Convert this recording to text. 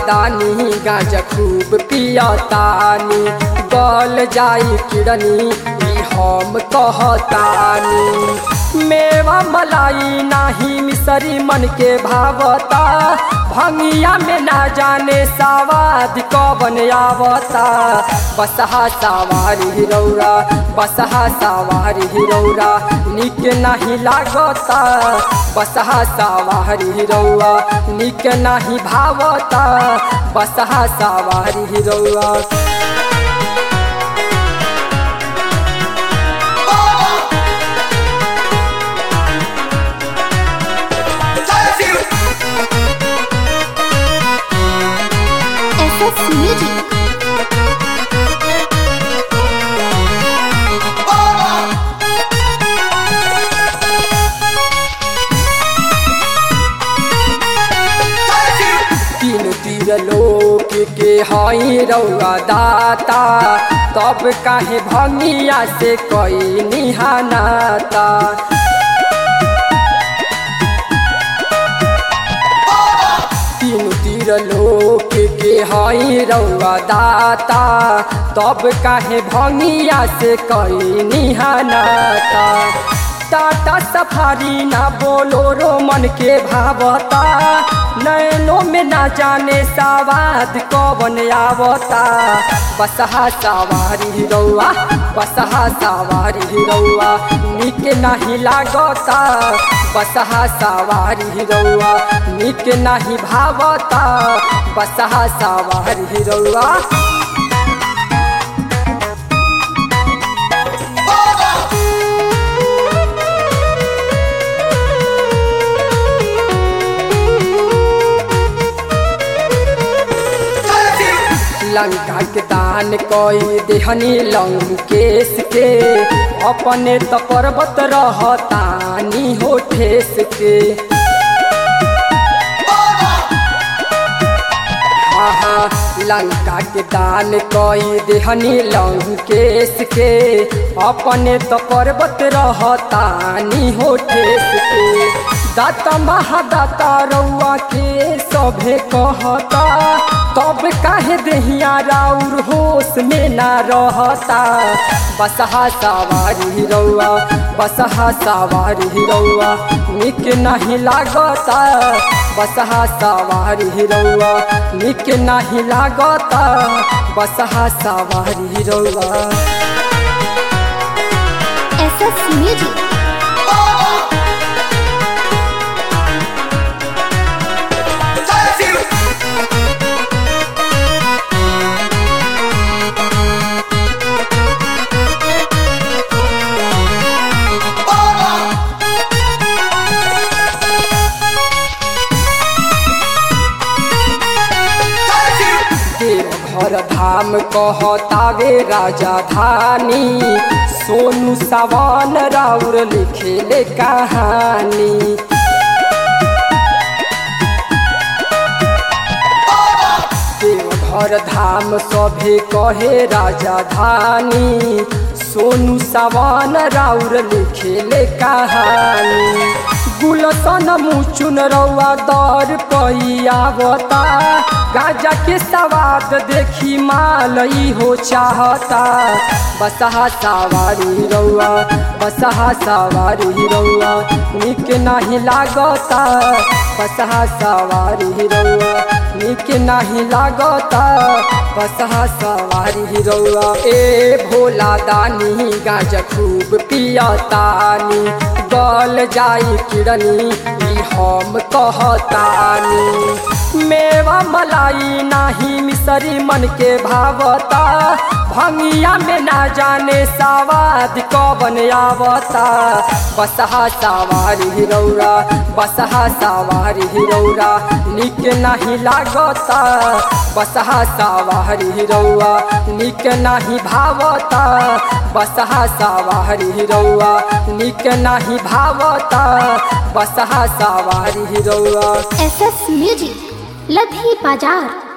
दानी गांजा खूब पियतानी गल जाई किड़नी ई हम कहतानी मेवा मलाई नाही मिसरी मन के भावता भंगिया में ना जाने सवाद कबन आवता बसहा सवारी रौरा बसहा सवारी रौरा निक नहीं लागता बसहा सवारी रौआ निक नहीं भावता बसहा सवारी रौआ SS Music. तीन तीर लोक के हई रौआ दाता तब काहे भंगिया से कई निहानाता तीन तीर लोक के हई रौआ दाता तब काहे भंगिया से कई निहानाता टाटा सफारी ना बोलो रो मन के भावता नैनो में ना जाने सवाद कवन आवता बसहा सवारी रौआ बसहा सवारी रौआ निक नहीं लागता बसहा सवारी रौआ निक नहीं भावता बसहा सवारी रौआ लंका के दान कोई देहनी लंकेश के अपने तो पर्वत रहतानी हो ठेस के आहा लंका के दान कोई देहनी लंकेश के अपने तो पर्वत रहतानी हो ठेस के दाता महादाता रउआ के सभे कहता तब काहे देहिया राउर होश में ना रहता बसहा सवारी रउआ बसहा सवारी रउआ निक नहीं लागता बसहा सवारी रउआ निक नहीं लागता बसहा सवारी रउआ SS Music. देवघर धाम कहतावे राजा धानी सोनू सवान राउर लिखेले कहानी देवघर धाम सभे कहे राजा धानी सोनू सवान राउर लिखेले कहानी गुलसन मुचुन रौआ दर पैयावता गाजा के सवाद देखी माल हो चाहता बसहा सवारी रौआ बसहा सवारी रौआ निक नहीं लागता बसहा सवारी रौआ निक नहीं लागता बसहा सवारी रौआ ए भोला दानी गाजा खूब पियतानी गल जाई किड़नी ई हम कहतानी मेवा मलाई नाही मिसरी मन के भावता भंगिया में ना जाने सवाद कबन आवता बसहा सवारी रौरा बसहा सवारी रौरा निक नहीं लागता बसहा सवारी रौआ निक नहीं भावता बसहा सवारी रौआ निक नहीं भावता बसहा सवारी रौआ SS Music. लधी बाजार